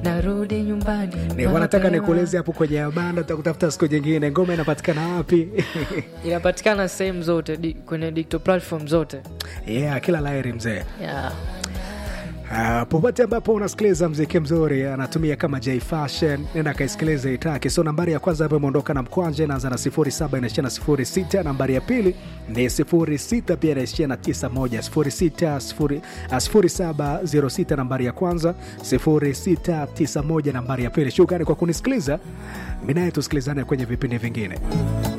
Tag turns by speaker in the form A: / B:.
A: narudi nyumbani
B: Nilikuwa nataka
A: mapema.
B: nikueleze hapo kwenye banda, tutakutafuta siku nyingine. Ngoma inapatikana wapi?
A: inapatikana sehemu zote di, kwenye digital platform zote
B: yeah, kila laheri mzee.
A: yeah.
B: Uh, popote ambapo unasikiliza mziki mzuri anatumia kama J Fashion, nenda kaisikilize itaki. So nambari ya kwanza hapo imeondoka na mkwanje, inaanza na 07 inaishia na 06. Nambari ya pili ni 06 pia inaishia na 91 06 0 0706 nambari ya kwanza 0691 nambari ya pili. Shukrani kwa kunisikiliza, mimi naye tusikilizane kwenye vipindi vingine.